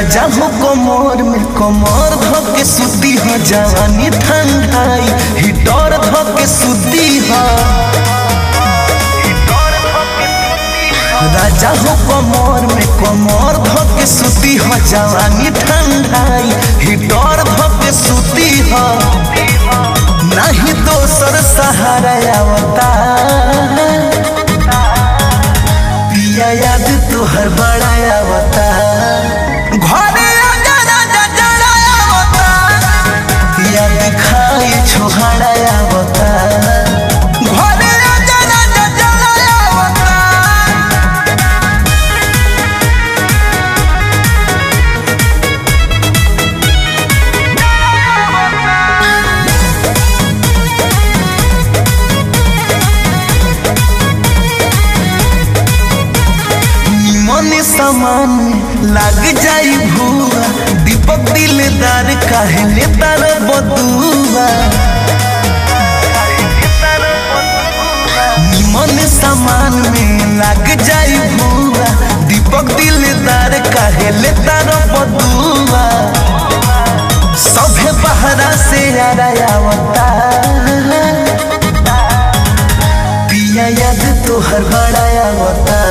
राजा हो कमर में कमर धके सुती ह जवानी ठंडाई हिटर धके सुती ह राजा हो कमर में कमर धके सुती ह जवानी ठंडाई हिटर धके सुती ह नहीं दोसर सहारा आवता पिया याद तोहर बड़ा आवता घरे आजा राजा जड़ा आवता याद खाए छोहाड़ा आवता घरे आजा राजा जड़ा आवता निमन सामान में लाग जाई भुआ दीपक दिलदार काहे ले तार बदुआ निमन सामान में लाग जाई भुआ दीपक दिलदार काहे ले तार बदुआ सभे बहरा से आवता पिया याद तोहर बड़ा आवता